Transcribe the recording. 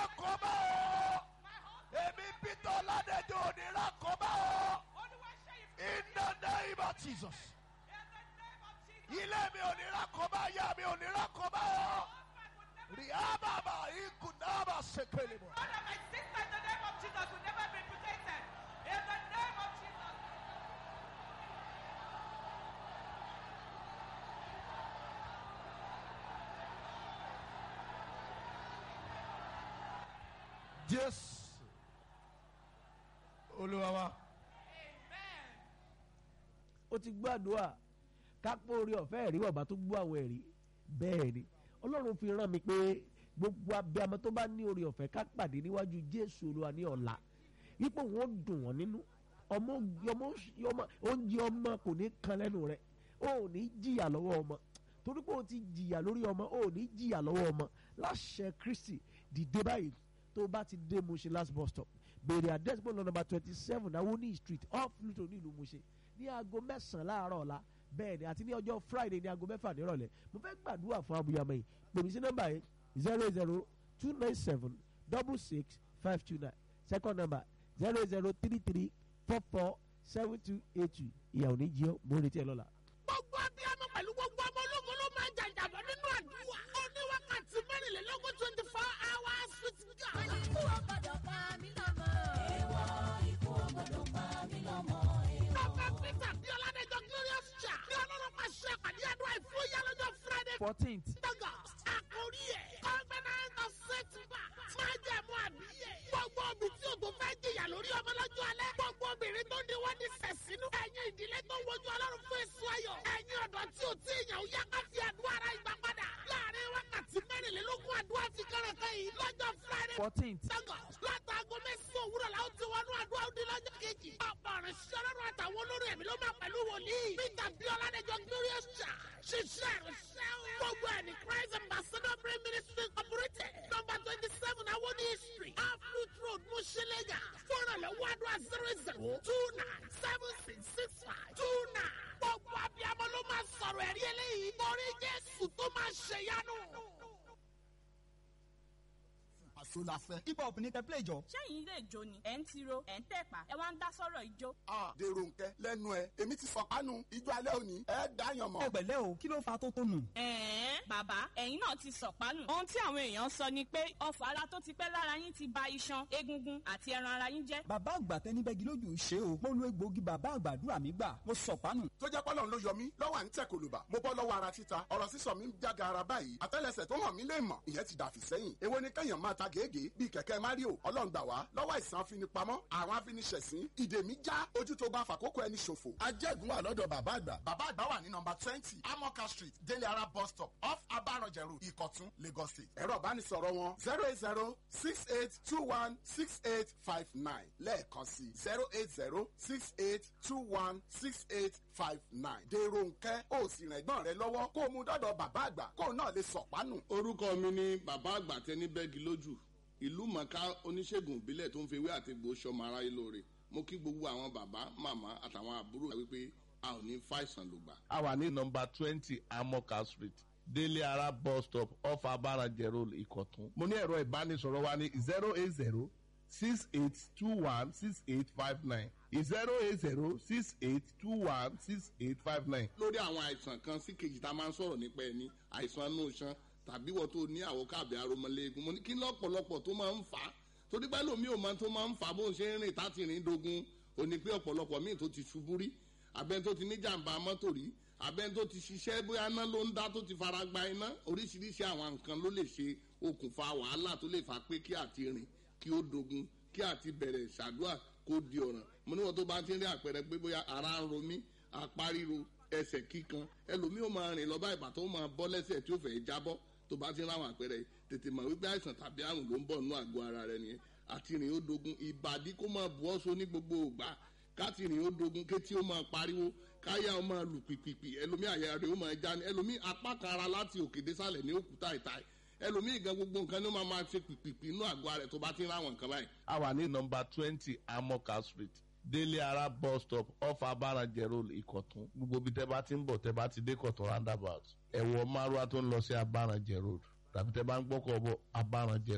rákòbá o èmi peter ọládẹjọ ò ní rákòbá o in the name of jesus ilé mi ò ní rákòbá ìyá mi ò ní rákòbá o ríábàbà ikùnàbà ṣèkèlè mọ. Father, my sister, in the name of Jesus, will never be protected. In the name of Jesus. jésù olúwa wa. Amen. ó ti gbàdúrà kápó orí ọ̀fẹ́ ẹ̀rí bàbá tó gbọ́ àwọn ẹ̀rí bẹ́ẹ̀ ni ọlọ́run fi rán mi pé gbogbo abiyamọ tó bá ní orí ọ̀fẹ́ ká pàdé níwájú jésù olúwa ní ọ̀la ipò wọn dùn wọn nínú ọmọ ọmọ ọmọ oúnjẹ ọmọ kò ní kan lẹ́nu rẹ o ò ní jìyà lọ́wọ́ ọmọ torí pé o ti jìyà lórí ọmọ o ò ní jìyà lọ́wọ́ ọmọ láṣẹ kristi dìde báyìí tó bá ti dé Mushin last bus stop béèrè address bọ́ọ̀lù nọ́mbà twenty seven awoni street off Luton ní ìlú Mushin ní aago mẹ́sàn-án láàárọ̀ ọ̀la bẹ́ẹ̀ ni àti ní ọjọ́ friday ní aago mẹ́fà nírọ̀lẹ́ mo fẹ́ gbàdúrà fún abuyamọ yìí pèmí sí nọ́mbà yìí zero zero two nine seven double six five two nine second number zero zero three three four four seven two eight two ìyàwó ní jí ọ mo retí ẹ lọ́la. gbogbo abiyamọ pẹ̀lú gbogbo ọmọ ológun ló máa ń jàjàbọ̀ nínú àdúrà. ó ní wákàtí mẹ́rìnlélógún twenty four hours with God. Ikú ò gbọdọ̀ pa mí lọ́mọ. Èèwọ̀ ikú ò gbọdọ̀ pa mí lọ́mọ. Prophet Peter bí Ọládẹ́jọ́ Glorious Cha ní ọlọ́run máa ṣe àpàdé àdúrà ìfúyà lọ́jọ́ Friday fourteenth August. Àkórí ẹ̀ Covenant of Setback máa jẹ́ mú àbíyẹ̀. Gbogbo obì tí o tó fẹ́ jìyà lórí ọmọ lọ́jọ́ alẹ́. Gbogbo obìnrin tó ní wọ́n ní sẹ̀sínú. Ẹ̀yin ìdílé tó ń wojú ọlọ́run fún èso ayọ̀. Ẹ̀yin ọ̀dọ́ tí o tí ìyàn yá ká fi àdúrà ara ìgbà padà. Láàárín wákàtí mẹ́rìnlélógún àdúrà fi kẹ́rẹ̀kẹ́ yìí lọ́jọ́ Friday fourteenth Lagos látàgọ́ mẹ́sàn-án òwúrọ̀ la ó ti wọnú àdúrà òdi lọ́jọ́ kejì. ọ̀pọ̀ ọ̀rẹ́ sọ́lọ́run àtàwọn olórí ẹ̀mí ló máa pẹ̀lú wòlíì. Peter Biola Adéjọ Glorious Church ṣiṣẹ́ ìrìnsẹ́ o. gbogbo ẹ̀ ní Christ Ambassador Prayer Ministry Incorporated number twenty seven Awoni Street Aflut Road Mushilega fúnra lọ́wọ́ àdúrà zero zero two nine seven six six five two nine. gbogbo abiyamọ ló máa sọ̀rọ̀ ẹ̀rí eléyìí. torí Jésù tó máa ṣèyanu. àṣọ la fẹ́. hip hop ní tẹ́pẹ́lẹ̀ ìjọ. ṣẹ́yìn ilé ìjó ni ẹ̀ ń tiro ẹ̀ ń tẹ̀pá ẹ wá ń dá sọ́rọ̀ ìjó. a dèrò nkẹ lẹ́nu ẹ èmi ti sọ kánú ijó alẹ́ òní ẹ dáyàn mọ́. ẹ pẹ̀lẹ́ o kí ló fa tó tó nù. ẹ̀ẹ́n bàbá ẹ̀yin náà ti sọ̀pánù. ohun tí àwọn èèyàn sọ ni pé ọfọ̀ ara tó ti pẹ́ lára yín ti ba iṣan egungun àti ẹran ara yín jẹ́. bàbá àgbà tẹni bẹ́gi lójú ṣe o mo lo egbòogi bàbá àgbàdúrà mi gbà mo sọ pánù. tó jẹ́ pọ́lọ́n ló yọ mí lọ́wọ́ à ń tẹ̀ kòlùbà mo bọ́ lọ́wọ́ ara títa ọ̀rọ̀ sísọ mi ń jága ara báyìí àtẹ́lẹsẹ̀ tó hàn mí lè mọ̀ ìyẹn ti dàfí sẹ́yìn èwo ni kẹ́yàn máa ta gègé bíi kẹ̀kẹ́ mario ọlọ́run gbà wá lọ́wọ́ àìsàn afinipamọ́ àrùn afiniṣẹ̀sín ìdè mi já ojú tó bá fàkókò ẹni ṣòfò. ajẹ́gun wà lọ́dọ̀ bàbá àgbà. bàbá àgbà wà ní nọmba twenty amoka street délé ara bus stop off abaranjẹ road ìkọ̀tún lagos state. ẹ̀rọ ìbánisọ̀rọ̀ wọn zero eight zero six eight two one six eight five nine lẹ́ẹ̀kan sí zero eight zero six eight two one six eight five nine. dèrò nkẹ́ ó sì rìn ẹ̀gbọ́n rẹ lọ́wọ́ kó o mú dọ́dọ̀ bàbá àgbà kó o náà lè sọ̀pánù. orúkọ mi ni bàbá àgbà tẹni bẹ́ẹ̀gì lójú ìlú mọ̀ká oníṣègùn ìbílẹ̀ tó ń fi ewé àti egbò sọmọ aráyé lóore mo kí gbogbo àwọn bàbá màmá àtàwọn àbúrò wípé a ò ní fàìsàn lògbà. a wà ní nọmba twenty amoka street délé ara bus stop off abaranjẹ road ìkọ̀tún. mo ní ẹ̀rọ ìbánisọ̀rọ̀ wa ní zero eight zero six eight two one six eight five nine zero eight zero six eight two one six eight five nine. lórí àwọn àìsàn kan sí kejì tá a máa ń sọ̀rọ̀ nípa ẹni àìsàn inú iṣan tàbí wọ́n tó ní àwọ̀ káàbì aromọléegun mo ní kí lọ́pọ̀lọpọ̀ tó máa ń fà á torí pé lómi ò máa tó máa ń fà á bó ń ṣe ń rìn táti rìn dogun ò ní pé ọ̀pọ̀lọpọ̀ míì tó ti ṣubú rí abẹ́ni tó ti ní jàǹbá mọ́tò rí abẹ́ni tó ti ṣiṣẹ́ bóyá iná ló ń dá tó ti fara gba iná oríṣiríṣi àwọn nǹkan ló lè ṣe okùnfà wàhálà tó lè fà pé kí àti rìn kí ó dogun kí àti bẹ̀rẹ̀ ṣàdúrà kó di ọ̀ràn mo níwọ̀n tó bá ti ń rí àpẹẹrẹ pé bóyá ara ń ro mí apá ríro ẹsẹ̀ kíkan ẹlòmíì ó máa rìn lọ́ba ìgbà tó máa bọ́ lẹ́sẹ̀ tí ó fẹ́ jábọ́ tó bá ti ń ráwọn àpẹẹrẹ yìí tètè mọ̀ wípé àìsàn tàbí àrùn ló ń bọ̀ nínú àgọ́ ara rẹ nìyẹn àti rìn ó dogun ìbàdí kó máa bu ọ́sọ ní gbogbo ògbà káti rìn ó dogun kétí ó máa pariwo káyà ó máa lù pìpìpì ẹlòmíì àyà rẹ ó máa já ní ẹlòmíì apá kan ara láti òkè désàlẹ̀ ní òkúta ìta ẹlòmíì gan gbogbo nǹkan ní ó máa máa ṣe pìpìpì inú àgọ́ ara rẹ tó bá ti ń ráwọn nǹkan báyìí. a wà ní nọmba twenty amoka street délé ara bus stop off abaranjẹ road ìkọ̀tún gbogbo ibi tẹ́ bá ti ń bọ̀ tẹ́ bá ti dé kọ̀tún roundabout ẹ̀wọ̀ márùwá tó ń lọ sí abaranjẹ road tàbí tẹ́ bá ń gbọ́kọ̀ bọ̀ abaranjẹ